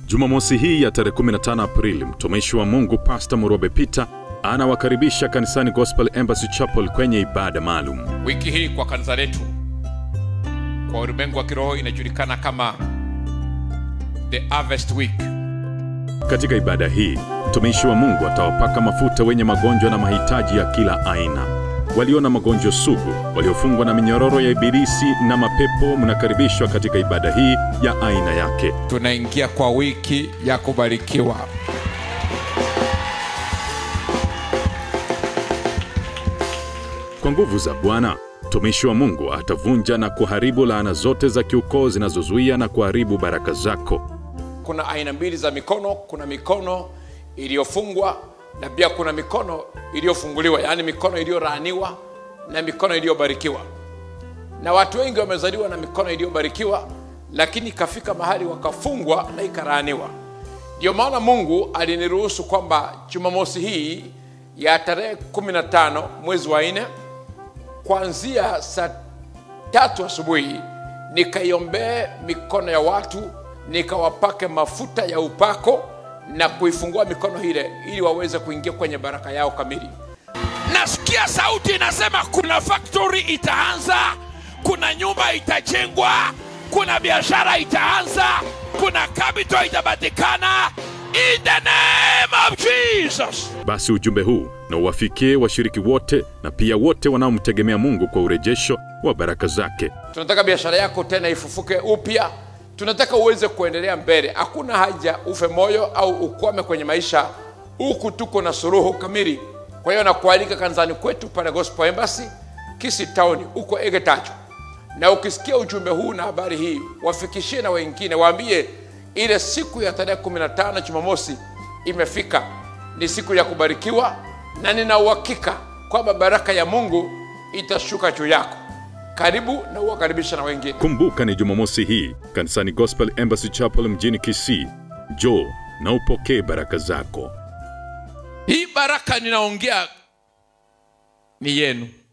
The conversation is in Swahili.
Jumamosi hii ya tarehe 15 Aprili, mtumishi wa Mungu Pastor Murobe Peter anawakaribisha kanisani Gospel Embassy Chapel kwenye ibada maalum. Wiki hii kwa kanisa letu kwa ulimwengu wa kiroho inajulikana kama the Harvest Week. Katika ibada hii, mtumishi wa Mungu atawapaka mafuta wenye magonjwa na mahitaji ya kila aina. Walio na magonjwa sugu, waliofungwa na minyororo ya ibilisi na mapepo, mnakaribishwa katika ibada hii ya aina yake. Tunaingia kwa wiki ya kubarikiwa. Kwa nguvu za Bwana, mtumishi wa Mungu atavunja na kuharibu laana zote za kiukoo zinazozuia na kuharibu baraka zako. Kuna aina mbili za mikono. Kuna mikono iliyofungwa na pia kuna mikono iliyofunguliwa, yaani mikono iliyolaaniwa na mikono iliyobarikiwa. Na watu wengi wamezaliwa na mikono iliyobarikiwa, lakini ikafika mahali wakafungwa na ikalaaniwa. Ndio maana Mungu aliniruhusu kwamba Jumamosi hii ya tarehe 15 mwezi wa nne kuanzia saa tatu asubuhi nikaiombee mikono ya watu nikawapake mafuta ya upako na kuifungua mikono ile ili waweze kuingia kwenye baraka yao kamili. nasikia sauti inasema kuna factory itaanza kuna nyumba itajengwa kuna biashara itaanza kuna capital itapatikana in the name of jesus Basi ujumbe huu na uwafikie washiriki wote na pia wote wanaomtegemea Mungu kwa urejesho wa baraka zake. Tunataka biashara yako tena ifufuke upya, tunataka uweze kuendelea mbele. Hakuna haja ufe moyo au ukwame kwenye maisha, huku tuko na suluhu kamili. Kwa hiyo nakualika kanisani kwetu pale Gospel Embassy Kisi Town huko Egetacho, na ukisikia ujumbe huu na habari hii, wafikishie na wengine, waambie ile siku ya tarehe 15 Jumamosi imefika. Ni siku ya kubarikiwa, na nina uhakika kwamba baraka ya Mungu itashuka juu yako. Karibu na uwakaribisha na wengine. Kumbuka ni Jumamosi hii kanisani Gospel Embassy Chapel mjini Kisii. Njoo na upokee baraka zako. hii baraka ninaongea ni yenu